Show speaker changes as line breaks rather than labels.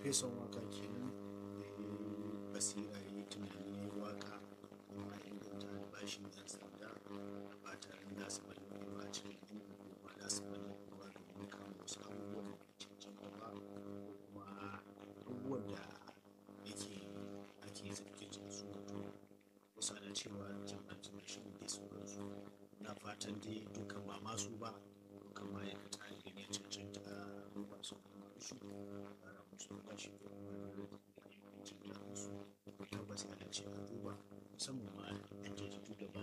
farfesan waka kenan da ya yi basira ya yi tunani ya yi waka kuma a inganta albashin yan sanda ba tare da su bari ba a cikin ilimin ba da su bari ba domin kama wasu abubuwan da ke cancanta ba kuma abubuwan da yake ake zargin su su wato kusa da cewa jama'ar shi da sauransu na fatan dai duka ba masu ba duka ma'aikata da gani ya cancanta a duba su kuma su fara musu bashi da kuma jin daɗin su tabbas yana ce a duba musamman ma yan jaridu da